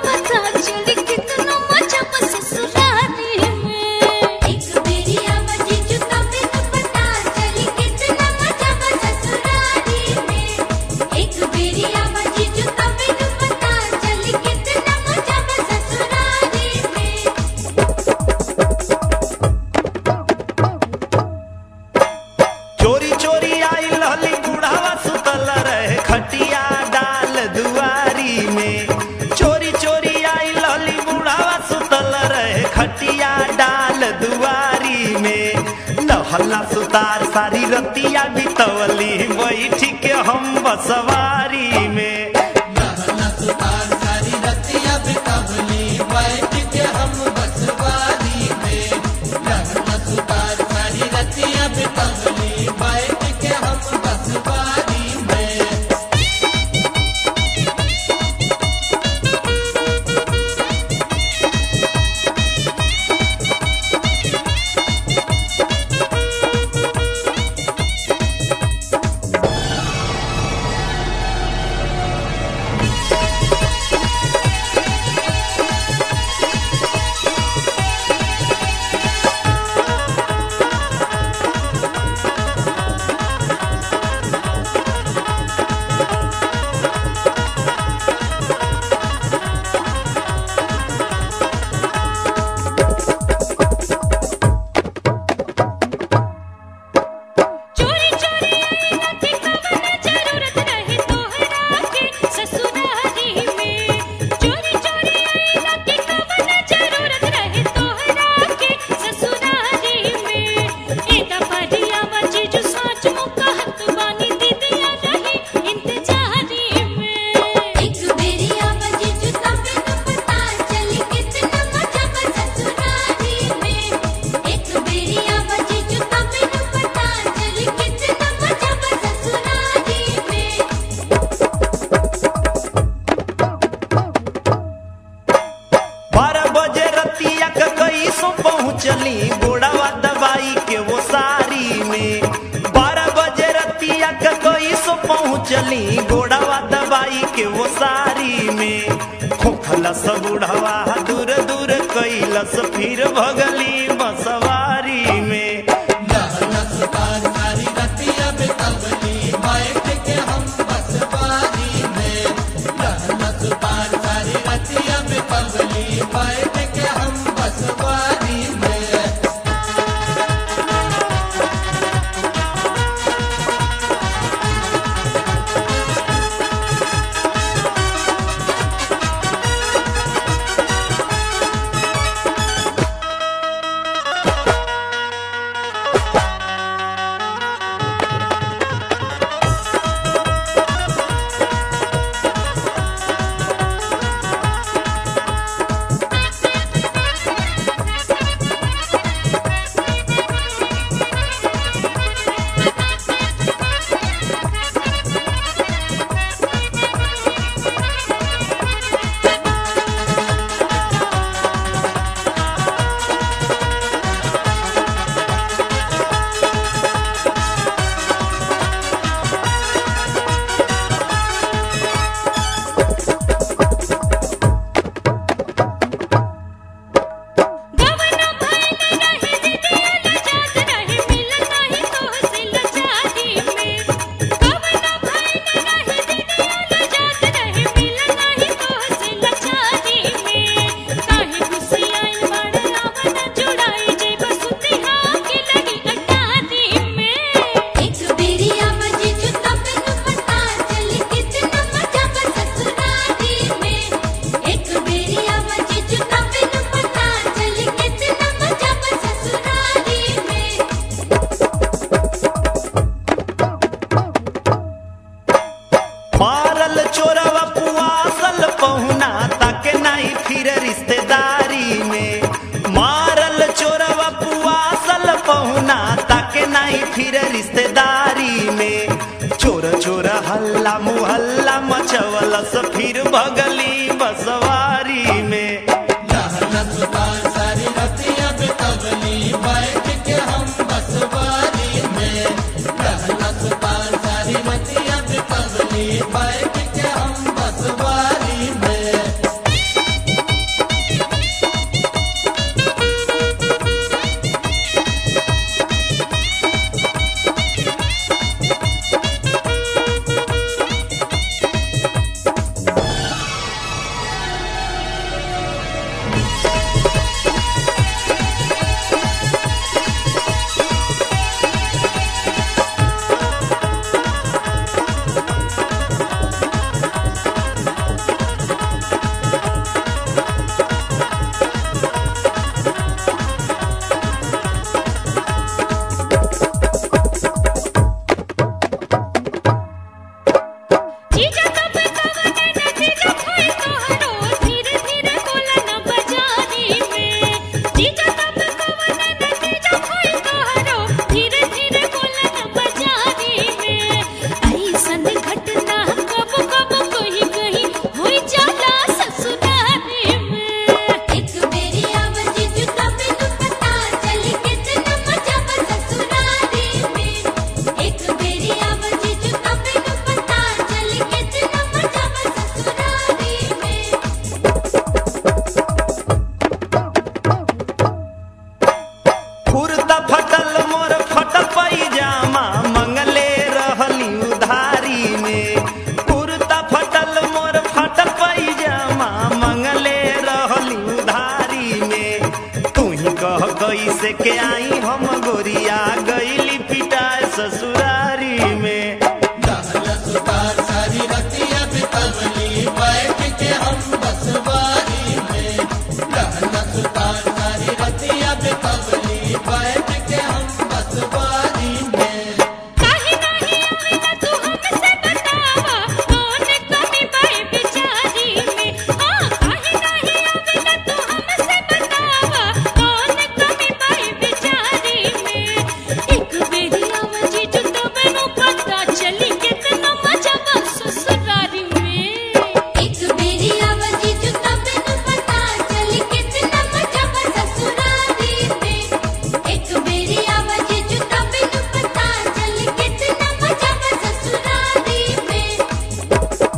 पता चली कितना मजा बस ससुराली में एक बेरिया बजी जुता पे न पता चली कितना मजा बस ससुराली में एक बेरिया बजी जुता पे न पता चली कितना मजा बस ससुराली में चोरी चोरी आई लहली बुढ़ावा सुतल रहे खटिया डाल दुआरी में चोरी चोरी आई लहली बुढ़ावा सुतल रहे खटिया डाल दुआरी में लहला सुतार सारी रतिया बितवली बैठ के हम बसवारी में लहना सुतार सारी रतिया बितवली बैठ के हम बसवारी में लहना सुतार सारी रतिया बितवली बैठ के हम बसवारी में चोरी चोरी आई न थी कवन जरूरत रही तोहरा के ससुरारी में चोरी चोरी आई न थी कवन जरूरत रही तोहरा के ससुरारी में एदा परिया बची जो सोच मुकहत बानी दीदिया रही इंतजारी में एक बेरिया बजी जो तबे न पता चली कितना मजा बस ससुरारी में एक बेरिया बजी जो तबे न पता चली कितना मजा बस ससुरारी में बारह बजे रतिया के कई सो पहुँचली गोड़ावा दवाई के वो सारी में बारह बजे रतिया के कई सो पहुँचली गोड़ावा दवाई के वो सारी में खोखलस बुढ़वा दूर दूर कैलस फिर भगली बसवारी में लहना सुतार सारी रतिया बितवली बैठ के हम बसवारी में लहना सुतार सारी रतिया बितवली बैठ के हम बसवारी में गवना भाई न रही दीदिया न जात रही मिलन नहीं तोहसे लचारी में गवना भाई न रही दीदिया न जात रही मिलन नहीं तोहसे लचारी में काहे खुशियाल बड़ रावण जुड़ाई जे बसुतिहा के लगी अटारी में एक बेरिया बजी जो तब न पता चली कितना मजा बस ससुराली में एक बेरिया बजी जो तब न पता चली कितना मजा बस ससुराली में मारल चोरवा पुआसल पहुना तक नहीं फिर रिश्तेदारी में मारल चोरवा पुआसल पहुना तक नहीं फिर रिश्तेदारी में चोर चोर हल्ला मुहल्ला मचवलस फिर भगली बसवारी में लहना सुतार सारी रतिया बितवली बैठ के हम बसवारी में लहना सुतार सारी रतिया बितवली बैठ के हम बसवारी में लेके आई हम गोरिया गईली पिटाए ससुरारी में लहन सुतार सारी रतिया बितवली बैठ के हम बसवारी में लहन सुतार सारी रतिया बितवली बैठ के हम बसवारी में काहे नाही आवेला तू हमसे बतावा कौन कमी बाई बिचारी में हां काहे नाही आवेला तू हमसे बतावा कौन कमी बाई बिचारी में एक बेरी आवाजी जो तो मैनू पता चली कितना मजा बा ससुरारी में एक बेरी आवाज़ी जो तबनु पता चली कितना मजा बा ससुरारी में एक बेरी आवाज़ी जो तबनु पता चली कितना मजा बा ससुरारी में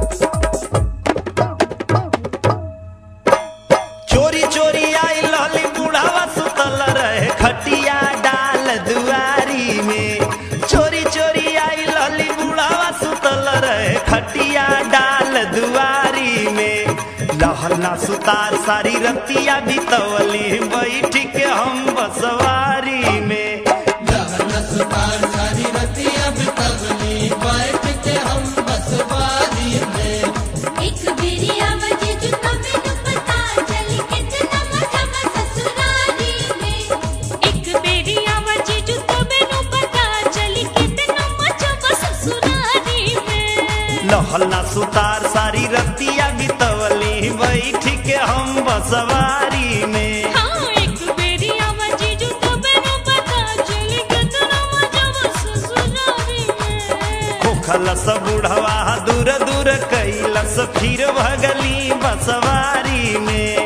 चोरी चोरी आई लहली बुढ़ावा सुतल रहे खटिया डाल दुआरी में चोरी चोरी आई लहली बुढ़ावा सुतल रहे खटिया डाल दुआरी में लहला सुतार सारी रतिया बितवली बैठ के हम बसवारी में लहन सुतार सारी रतिया बितवली बैठ के हम बसवारी में एक बेरी आवाज़ी जो तबनु पता चली कितना मजा बा ससुरारी में एक बेरी आवाजी जो तो मैनू पता चली कितना मजा बा ससुरारी में लहला सुतार सारी रतिया बितवली बैठ के हम बसवारी में हाँ एक बेरी आवाजी जो तो मैनू पता चली कितना मजा बा ससुरारी में खोखलस बुढ़वा दूर दूर कैलस फिर भगली बसवारी में